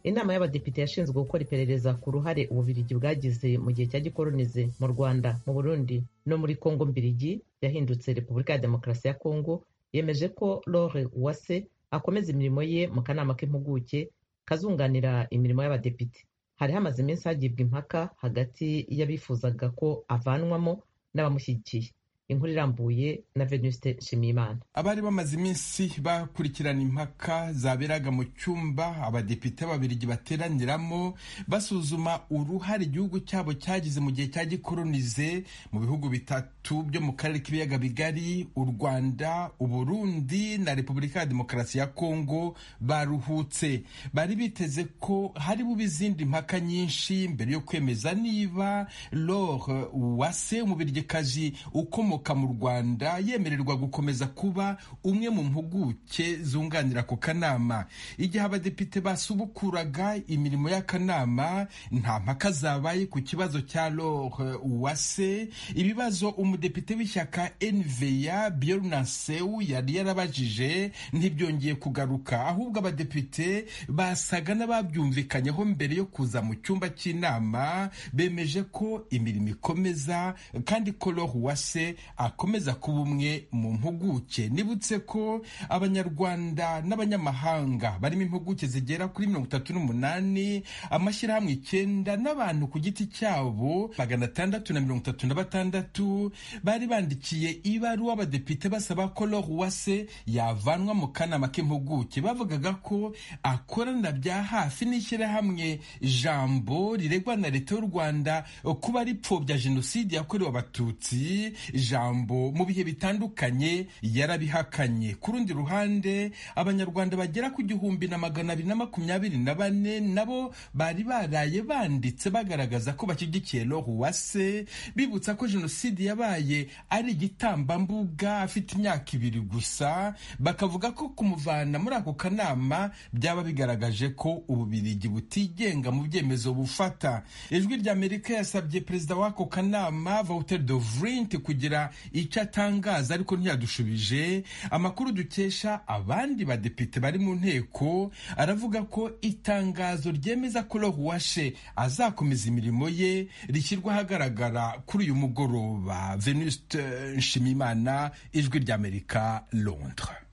inama y'abadepite yashinzwe gukora iperereza ku ruhare ububiligi bwagize mu gihe cya gikolonize mu rwanda mu burundi no muri kongo mbirigi yahindutse repubulika ya demokarasi ya kongo yemeje ko lore uwase akomeza imirimo ye mu kanama k'impuguke kazunganira imirimo y'abadepite hari hamaze iminsi hagibwa impaka hagati y'abifuzaga ko avanwamo n'abamushyigikiye inkuru irambuye na venuste nshimiyimana abari bamaze iminsi bakurikirana impaka zaberaga mu cyumba abadepite babirigi bateraniramo basuzuma uruhare igihugu cyabo cyagize mu gihe cya gikolonize mu bihugu bitatu byo mu karere k'ibiyaga bigari u rwanda uburundi na repubulika ya demokarasi ya kongo baruhutse bari biteze ko hari bube izindi mpaka nyinshi mbere yo kwemeza niba lore uwase umubirigikazi ukomoka mu rwanda yemererwa gukomeza kuba umwe mu mpuguke zunganira ku kanama igihe abadepite basubukuraga imirimo y'akanama nta mpaka zabaye ku kibazo cya lore uwase ibibazo umudepite w'ishyaka enveya biorunasewu yari yarabajije ntibyongeye kugaruka ahubwo abadepite basaga n'ababyumvikanyeho mbere yo kuza mu cyumba cy'inama bemeje ko imirimo ikomeza kandi ko lore uwase akomeza kuba umwe mu mpuguke nibutse ko abanyarwanda n'abanyamahanga barimo impuguke zigera kuri mirongo itatu n'umunani amashyirahamwe icyenda n'abantu ku giti cyabo magana atandatu na mirongo itatu na batandatu bari bandikiye ibaruwa abadepite basaba ko lore uwase yavanwa mu kanama k'impuguke bavugaga ko akorana bya hafi n'ishyirahamwe jambo riregwa na leta y'u rwanda kuba ripfobya jenoside yakorewe abatutsi ijambo mu bihe bitandukanye yarabihakanye ku rundi ruhande abanyarwanda bagera ku gihumbi na magana abiri na makumyabiri na bane nabo bari baraye banditse bagaragaza ko bashyigikiye lore uwase bibutsa ko jenoside yabaye ari igitambambuga afite imyaka ibiri gusa bakavuga ko kumuvana muri ako kanama byaba bigaragaje ko ububirigi butigenga mu byemezo bufata ijwi rya amerika yasabye perezida w'ako kanama vauter de vrint kugira icyo atangaza ariko ntiyadushubije amakuru dukesha abandi badepite bari mu nteko aravuga ko itangazo ryemeza ko lore uwashe azakomeza imirimo ye rishyirwa ahagaragara kuri uyu mugoroba venuste nshimimana ijwi ry'amerika londres